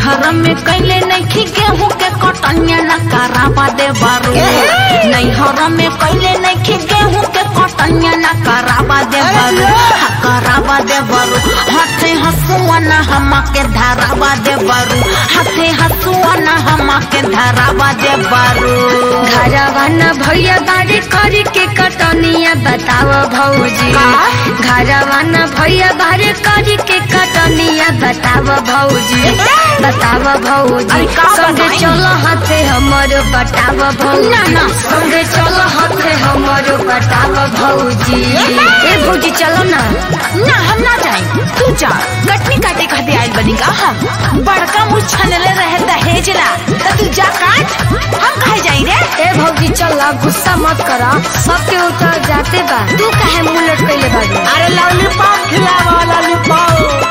नैहर में कैले नहीं गेहूं के कटनिया न कराबा दे बारू नैहर में कैले नहीं गेहूं के कटनिया न कराबा दे बारू हा कराबा दे बारू हाथे हसुआ न हमा के धराबा दे बारू हाथे हसुआ न हमा के धराबा दे बारू घरवाना भैया बारे करी के कटनिया बताव भौजी घरवाना भैया बारे करी के कटनिया बताव भौजी बताव भौजी अरे का संगे बताई? चलो हाथे हमरो बताव भौजी ना, ना। संगे चलो हाथे हमरो बताव भौजी ए भौजी चलो ना ना हम ना जाए तू जा कटनी काटे खाते आयल बनी का हम बड़का मुँह छनले रहे दहेजला तो तू जा काट हम कहे जाई रे ए भौजी चल गुस्सा मत करा सबके उतर जाते बा तू काहे मुंह लटकैले बाड़ी अरे लॉलीपॉप खिलावा लॉलीपॉप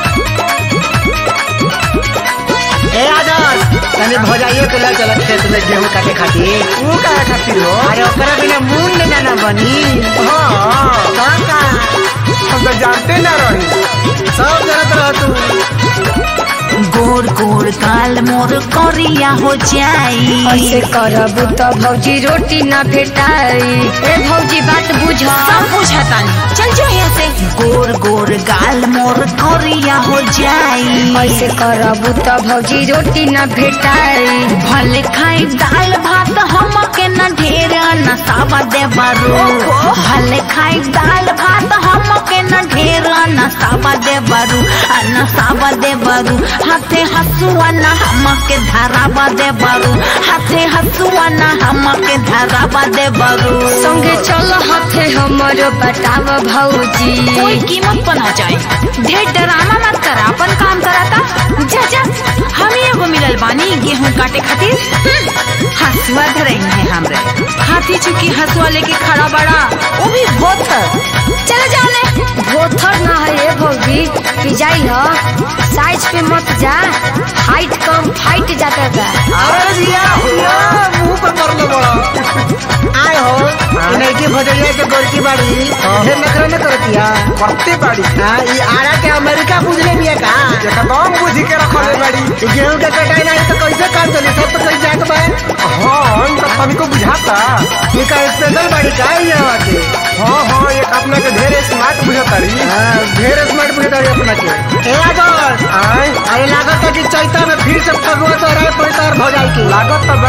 ए आदर्श तने भौजाइयो के ले चल खेत में गेहूं काटे खातिर वो काहे खातिर हो अरे ओकरा बिना मून न जाना बनी हां काका हम तो जानते ना रही सब जानत रह तू गोर गोर काल मोर करिया हो जाई ऐसे करबू तो भौजी रोटी ना भेटाई ए भौजी बात बुझ सब बुझता चल जो यहाँ से गोर गोर गाल मोर करिया हो जाई ऐसे करबू तो भौजी रोटी ना भेटाई भले खाई दाल भात हम के न ढेर नसावा दे बारू भले खाई दाल भात हम के न ढेर नसावा दे बारू आ नसावा दे बारू हाथे हसुआ न हम के धरावा दे बारू हाथे हसुआ न हम के धरावा दे बारू संगे चलो हाथे हमरो बताव भौजी कोई कीमत पर ना जाए ढेर डराना मत करा अपन काम कराता जा जा हम ही एगो मिलल बानी गेहूं काटे खातिर हम्म, हसुआ धरई है हमरे हाथी चुकी हसुआ लेके खड़ा बड़ा वो भी बहुत चले जाओ ले भोथर ना है ए भौजी पिजाई ह साइज पे मत जा हाइट कम फाइट जाता बा अरे दिया मुंह पर कर लो बड़ा आए हो नहीं की भौजाइया के गोरकी बाड़ी हे नखरा न करतिया करते बाड़ी हां ई आरा के अमेरिका बुझले बिया का एकदम बुझी के रखले बाड़ी ई गेहूं के कटाई नहीं तो कैसे काम चली सब तो कहीं जात बा हाँ हम तो सभी को बुझाता ये का स्पेशल बाड़ी का है यहाँ के हाँ हाँ एक अपना के ढेर स्मार्ट बुझातारी हाँ, ढेर स्मार्ट बुझता है अपना के ए आदर्श आय अरे लागत है कि चैता में फिर से फगुआ तो रहे पड़ता और भौजाई की लागत तो बा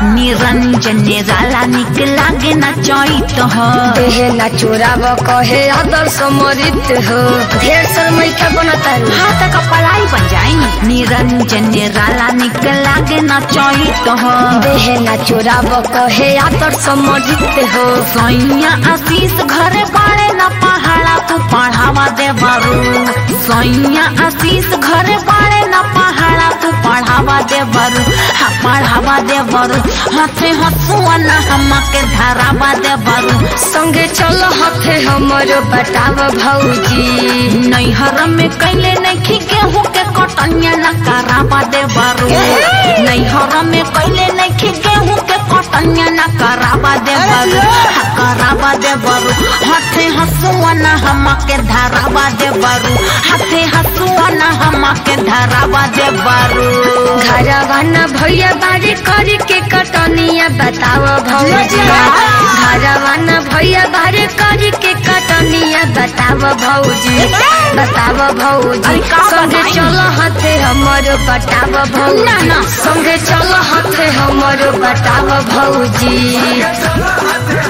निरंजन निराला निक लागे ना चैत हो देहे ना चोराव कहे अदर समरित हो ढेर शर्मई के बनता रू हाथ का पलाई बन जाई निरंजन निराला निक लागे ना चैत हो देहे ना चोराव कहे अदर समरित हो सैया आशीष घरे बाड़े न पहाड़ा तू पढ़ावा दे बारू सैया आशीष घरे बाड़े न पहाड़ा तू पढ़ावा दे बारू हा पढ़ावा दे बारू हाथे हसुआ न हम के धरावा दे बारू संगे चलो हाथे हमरो बताव भौजी नैहर में कैले नहीं गेहूं के कटनिया न करावा दे बारू नैहर में कैले नहीं गेहूं के कटनिया न करावा दे बारू हा करावा दे बारू हाथे हसुआ न हम के धरावा दे बारू हाथे हसुआ न हम के धरावा दे बारू घरवाना भैया बारे करी के कटनिया बताव भौजी घरवाना भैया बारे करी के कटनिया बताव भौजी बताव भौजी अरे का संगे बताई? चलो हाथे हमरो बताव भौजी ना, ना। संगे चलो हाथे हमरो बताव भौजी चलो हाथ